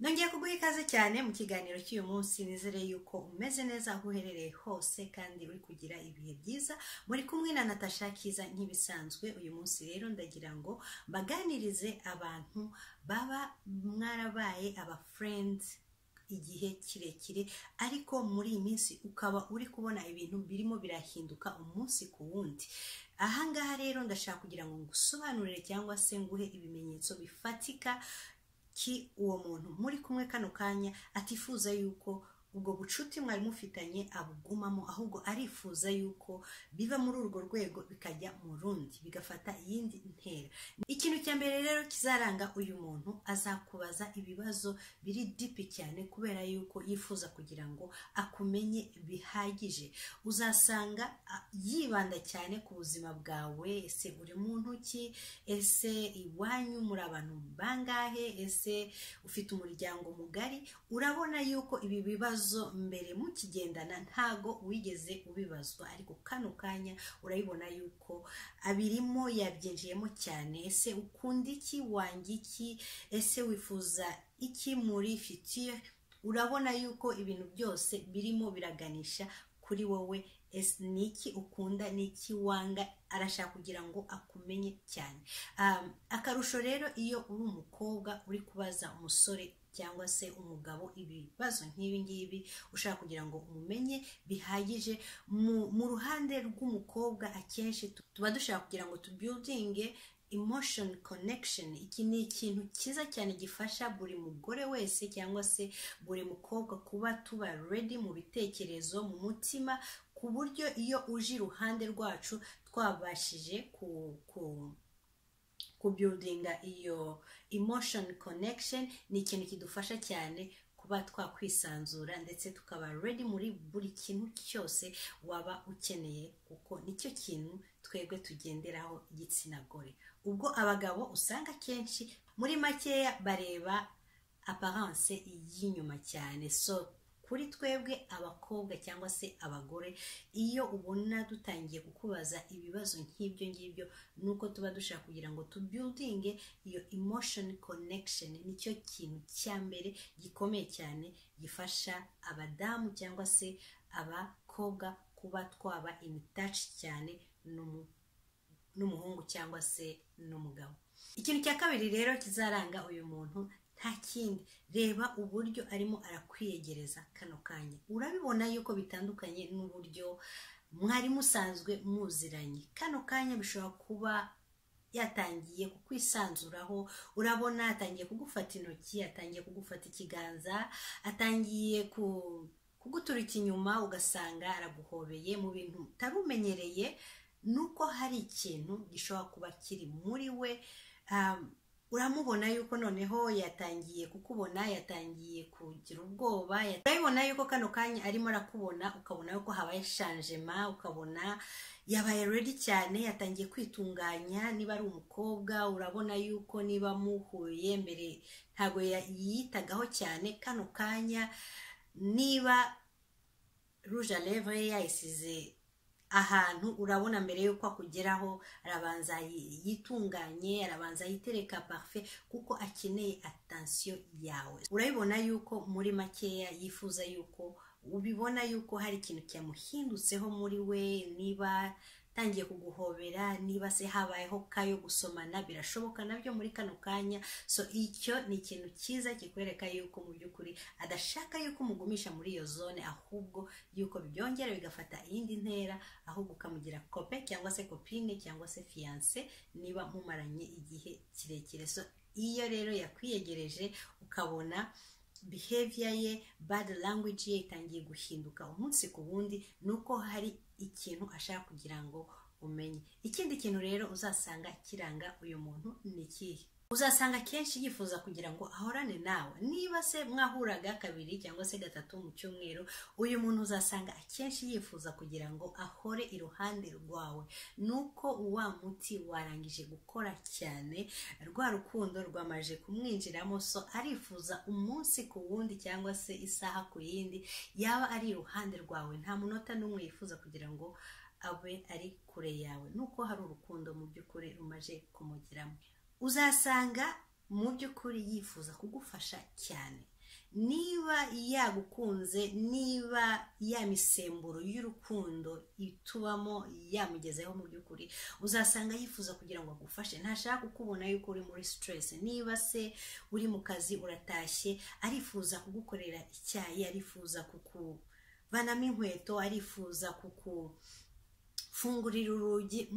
nongeye kuguha ikaze cyane mu kiganiro cy'uyu munsi nizere yuko umeze neza aho uherereye hose kandi uri kugira ibihe byiza muri kumwe na natasha kiza nk'ibisanzwe uyu munsi rero ndagira ngo mbaganirize abantu baba mwarabaye aba friends igihe kirekire ariko muri iyi minsi ukaba uri kubona ibintu birimo birahinduka umunsi ku wundi aha ngaha rero ndashaka kugira ngo ngusobanurire cyangwa se nguhe ibimenyetso bifatika ki uwo muntu muri kumwe kano kanya atifuza yuko ubwo bucuti mwari mufitanye abugumamo ahubwo arifuza yuko biva muri urwo rwego bikajya mu rundi bigafata iyindi ntera ikintu cya mbere rero kizaranga uyu muntu azakubaza ibibazo biri dipi cyane kubera yuko yifuza kugira ngo akumenye bihagije uzasanga a- yibanda cyane ku buzima bwawe ese uri muntu ki ese iwanyu muri abantu bangahe ese ufite umuryango mugari urabona yuko ibi bibazo mbere mukigendana ntago wigeze ubibazwa ariko kano kanya urabibona yuko abirimo yabyinjiyemo cyane ese ukunda iki wanga iki ese wifuza iki muri fitiye urabona yuko ibintu byose birimo biraganisha kuri wowe ese ni iki ukunda ni iki wanga arashaka kugira ngo akumenye cyane Um, akarusho rero iyo uri umukobwa uri kubaza umusore cyangwa se umugabo ibibazo nk'ibi ngibi ushaka kugira ngo umumenye bihagije mu, mu ruhande rw'umukobwa akenshi tu- tuba dushaka kugira ngo tubuildinge emotion connection iki ni ikintu cyiza cyane gifasha buri mugore wese cyangwa se buri mukobwa kuba tuba ready mu bitekerezo mu mutima ku buryo iyo uje iruhande rwacu twabashije ku, ku kubuildinga iyo emotion connection ni ikintu kidufasha cyane kuba twakwisanzura ndetse tukaba ready muri buri kintu cyose waba ukeneye kuko nicyo kintu twebwe tugenderaho igitsina gore ubwo abagabo usanga akenshi muri makeya bareba aparance y'inyuma cyane so kuri twebwe abakobwa cyangwa se abagore iyo ubona dutangiye kukubaza ibibazo nk'ibyo ngibyo ni uko tuba dushaka kugira ngo tubuildinge iyo emotion connection nicyo kintu cya mbere gikomeye cyane gifasha abadamu cyangwa se abakobwa kuba twaba in touch cyane n'umu n'umuhungu cyangwa se n'umugabo ikintu cya kabiri rero kizaranga uyu muntu nta kindi reba uburyo arimo arakwiyegereza kano kanya urabibona yuko bitandukanye n'uburyo mwari musanzwe muziranye kano kanya bishobora kuba yatangiye kukwisanzuraho urabona atangiye kugufata intoki atangiye kugufata ikiganza atangiye ku kuguturika inyuma ugasanga araguhobeye mu bintu utarumenyereye nuko hari ikintu gishobora kuba kiri muri we um, uramubona yuko noneho yatangiye kukubona yatangiye kugira ubwoba yat- urabibona yuko kano kanya arimo arakubona ukabona yuko habaye shanjema ukabona yabaye ready cyane yatangiye kwitunganya niba ari umukobwa urabona yuko niba muhuye mbere ntabwo ya- yiyitagaho cyane kano kanya niba rouge à lèvre ye yayisize ahantu urabona mbere yuko akugeraho arabanza yi- yitunganye arabanza yitereka parfe kuko akeneye attention yawe urabibona yuko muri makeya yifuza yuko ubibona yuko hari ikintu cyamuhindutseho muri we niba atangiye kuguhobera niba se habayeho kayo gusomana birashoboka nabyo muri kano kanya so icyo ni ikintu cyiza kikwereka yuko mu by'ukuri adashaka yuko umugumisha muri iyo zone ahubwo yuko byongera bigafata iyindi ntera ahubwo ukamugira kope cyangwa se kopine cyangwa se fiyanse niba mumaranye igihe kirekire so iyo rero yakwiyegereje ukabona behavior ye bad language ye itangiye guhinduka umunsi ku wundi ni uko hari ikintu ashaka kugira ngo umenye ikindi kintu rero uzasanga kiranga uyu muntu ni ikihe uzasanga akenshi yifuza kugira ngo ahorane nawe niba se mwahuraga kabiri cyangwa se gatatu mu cyumweru uyu muntu uzasanga akenshi yifuza kugira ngo ahore iruhande rwawe nuko wa muti warangije gukora cyane rwa rukundo rwamaje kumwinjiramo so arifuza umunsi ku wundi cyangwa se isaha ku yindi yaba ari iruhande rwawe nta munota n'umwe yifuza kugira ngo abe ari kure yawe nuko hari urukundo mu by'ukuri rumaje kumugeramo uzasanga mu by'ukuri yifuza kugufasha cyane niba yagukunze niba ya misemburo y'urukundo itubamo yamugezeho mu by'ukuri uzasanga yifuza kugira ngo agufashe ntashaka kukubona yuko uri muri siteresi niba se uri mu kazi uratashye arifuza kugukorera icyayi arifuza kukuvanamo inkweto arifuza kuku fungurira urugi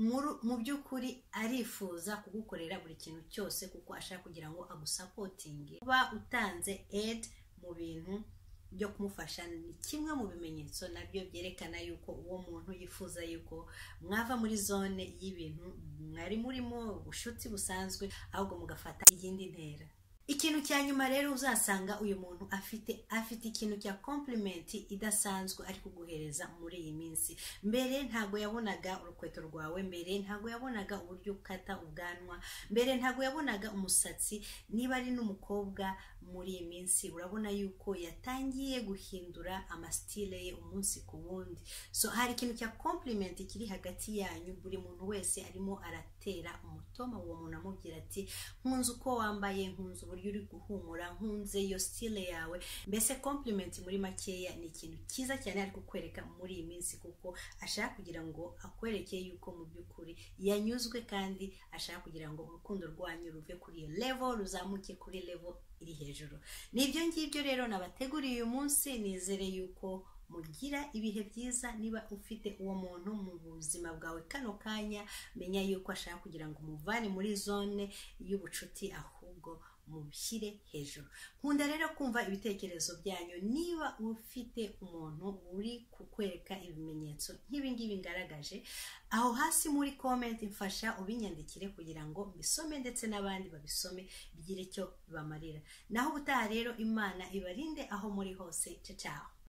mu by'ukuri arifuza kugukorera buri kintu cyose kuko ashaka kugira ngo agusapotinge kuba utanze edi mu bintu byo kumufasha ni kimwe mu bimenyetso nabyo byerekana yuko uwo muntu yifuza yuko mwava muri zone y'ibintu mwari murimo ubucuti busanzwe ahubwo mugafata iyindi ntera ikintu cya nyuma rero uzasanga uyu muntu afite afite ikintu cya kompurimenti idasanzwe ari kuguhereza muri iyi minsi mbere ntabwo yabonaga urukweto rwawe mbere ntabwo yabonaga uburyo ukata ubwanwa mbere ntabwo yabonaga umusatsi niba ari n'umukobwa muri iyi minsi urabona yuko yatangiye guhindura amasitire ye umunsi ku wundi so hari ikintu cya kompurimenti kiri hagati yanyu buri muntu wese arimo aratera umutoma uwo muntu amubwira ati nkunze uko wambaye nkunze uburyo uri guhumura nkunze iyo stile yawe mbese kompurimenti muri makeya ni ikintu cyiza cyane ari kukwereka muri iyi minsi kuko ashaka kugira ngo akwereke yuko mu by'ukuri yanyuzwe kandi ashaka kugira ngo urukundo rwanyu ruve kuri iyo level ruzamuke kuri level iri hejuru nibyo ngibyo rero nabateguriye uyu munsi nizere yuko mugira ibihe byiza niba ufite uwo muntu mu buzima bwawe kano kanya menya yuko ashaka kugira ngo umuvane muri zone y'ubucuti ahubwo mubishyire hejuru nkunda rero kumva ibitekerezo byanyu niba ufite umuntu uri kukwereka ibimenyetso nk'ibingibi ngaragaje aho hasi muri komenti mfasha ubinyandikire kugira ngo mbisome ndetse n'abandi babisome bigire icyo bibamarira naho ubutaha rero imana ibarinde aho muri hose cyaho